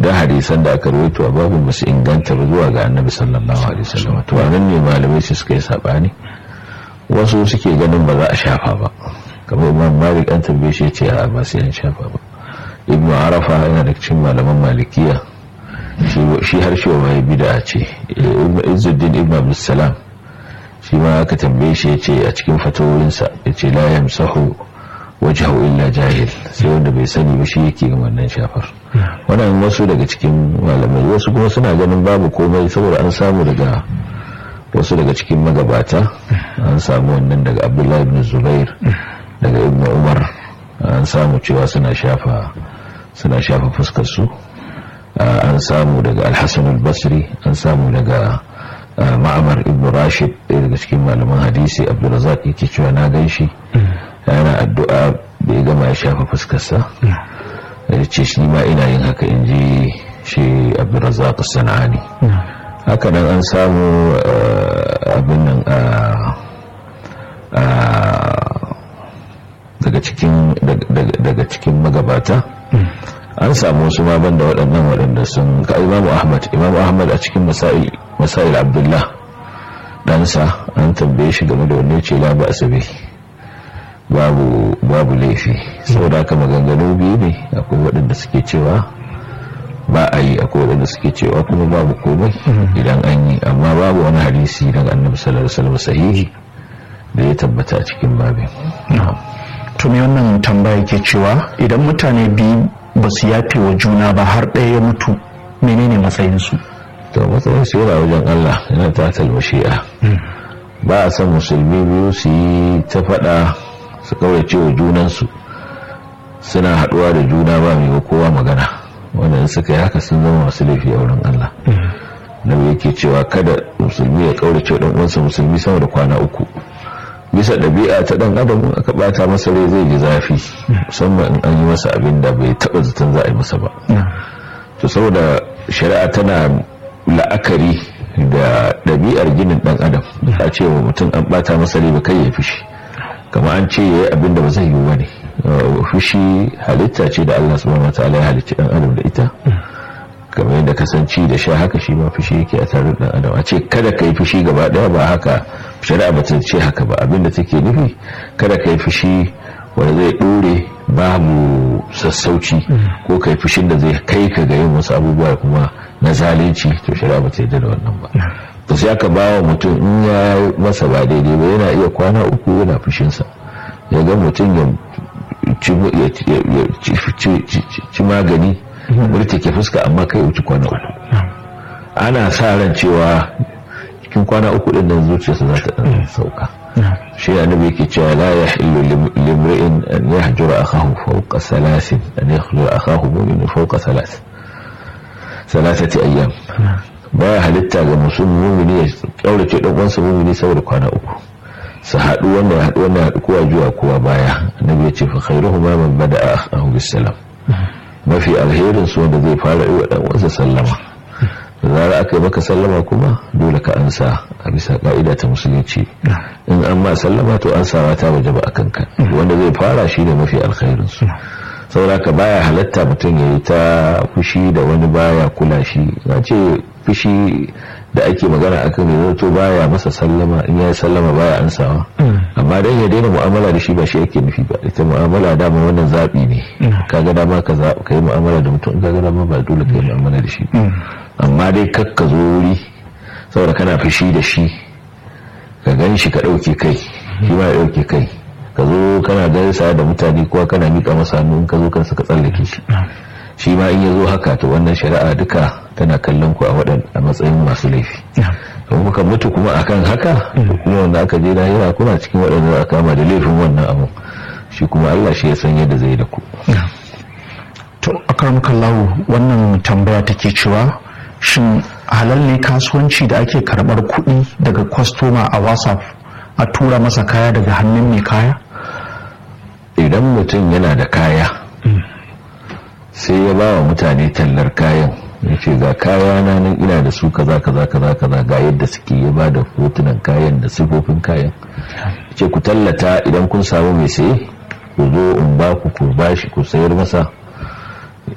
da hadisan da aka rawaito a babu ba su inganta ba zuwa ga annabi sallallahu alaihi wasallam to anan ne malamai su suka yi sabani wasu suke ganin ba za a shafa ba kamar imam malik an tambaye shi ce a ba sai an shafa ba ibnu arafa yana da cikin malaman malikiya shi har shi wa bid'a ce ibnu izzuddin ibnu abdussalam shi ma aka tambaye shi yace a cikin fatawoyinsa yace la yamsahu wajhahu illa jahil sai wanda bai sani ba shi yake wannan shafar wannan wasu daga cikin malamai wasu kuma suna ganin babu komai saboda an samu daga wasu daga cikin magabata an samu wannan daga abdullahi ibn zubair daga ibn umar an samu cewa suna shafa suna shafa fuskar su an samu daga alhassan al-basri an samu daga ma'amar ibn rashid ɗaya daga cikin malaman hadisi abdulrazak yake cewa na gan shi yana addu'a da ya gama ya shafa fuskarsa ya ce shi ma ina yin haka in ji shi abdulrazak sana'ani haka nan an samu abin nan daga cikin magabata an samu wasu ma banda waɗannan waɗanda sun ka imamu ahmad imamu ahmad a cikin masail abdullah ɗansa an tambaye shi game da wanne ce la ba asabe babu babu laifi saboda haka maganganu biyu ne akwai waɗanda suke cewa ba a yi akwai waɗanda suke cewa kuma babu komai idan an yi amma babu wani hadisi daga annabi sallallahu alaihi wasallam sahihi da ya tabbata a cikin babin to me wannan tambaya ke cewa idan mutane biyu ba su yafe wa juna ba har ɗaya ya mutu menene matsayinsu to matsayin su yana wajen Allah yana ta talmashi'a ba a san musulmi biyu su yi ta faɗa su kaurace wa junansu suna haɗuwa da juna ba mai kowa magana wanda suka yi haka sun zama masu laifi a wurin Allah nabi yake cewa kada musulmi ya kaurace wa uwansa musulmi sama da kwana uku bisa ɗabi'a ta ɗan adam aka ɓata masa rai zai ji zafi musamman in an yi masa abin da bai taɓa zaton za a yi masa ba to saboda shari'a tana la'akari da ɗabi'ar ginin ɗan adam a ce wa mutum an ɓata masa rai ba kai ya fushi kama an ce ya yi abin da ba zai yi wani fushi halitta ce da Allah subhanahu wa ta'ala ya halicci ɗan adam da ita kamar yadda kasance da sha haka shi ma fushi yake a tare da adam a ce kada ka yi fushi gaba daya ba haka shari'a ba ta ce haka ba abinda take nufi kada ka yi fushi wanda zai dore babu sassauci ko ka yi fushin da zai kai ka ga yin wasu abubuwa kuma na zalunci to shari'a ba ta yarda da wannan ba to sai aka ba wa mutum in ya masa ba daidai ba yana iya kwana uku yana fushinsa ya ga mutum ya ci magani ke fuska amma kai wuce kwana uku ana sa ran cewa cikin kwana uku din nan zuciyarsa za ta dan sauka shi annabi yake cewa la yahillu limri'in an yahjura akahu fawqa salasin an yahjura akahu mu'min fawqa salas salasati ayyam baya halitta ga musulmi mu'mini ya kaurace dan uwansa mu'mini saboda kwana uku su haɗu wanda ya haɗu wanda ya haɗu kowa zuwa kowa baya annabi ya ce fa khairuhuma man bada'a akahu bis salam mafi alherin su wanda zai fara yi wa dan uwansa sallama da zara aka yi maka sallama kuma dole ka ansa a bisa ka'ida ta musulunci in an ma sallama to an sawa ta waje ba a kanka wanda zai fara shi ne mafi alkhairin su sauraka baya halatta mutum ya yi ta fushi da wani baya kula shi na ce fushi da ake magana akan ya zato baya masa sallama in ya sallama baya ansawa amma dan ya daina mu'amala da shi ba shi yake nufi ba ita mu'amala dama wannan zabi ne kaga dama ka ka yi mu'amala da mutum kaga dama ba dole ka yi mu'amala da shi amma dai kakka zo wuri saboda kana fushi da shi ka gan shi ka dauke kai shi ma ya dauke kai ka zo kana gaisa da mutane kuwa kana mika masa hannu in ka zo kansa ka tsallake shi shi ma in ya zo haka to wannan shari'a duka tana kallon ku a waɗan a matsayin masu laifi don kuka mutu kuma akan haka to kuma wanda aka je lahira kuna cikin waɗanda za a kama da laifin wannan abu shi kuma Allah shi ya san yadda zai da ku to akramakallahu wannan tambaya take cewa shin halal ne kasuwanci da ake karɓar kuɗi daga kwastoma a whatsapp a tura masa kaya daga hannun mai kaya idan mutum yana da kaya sai ya ba wa mutane tallar kayan ya ce ga kaya na nan ina da su kaza kaza kaza kaza ga yadda suke ya ba da hotunan kayan da sifofin kayan ce ku tallata idan kun samu mai saye ku zo in ba ku ku bashi ku sayar masa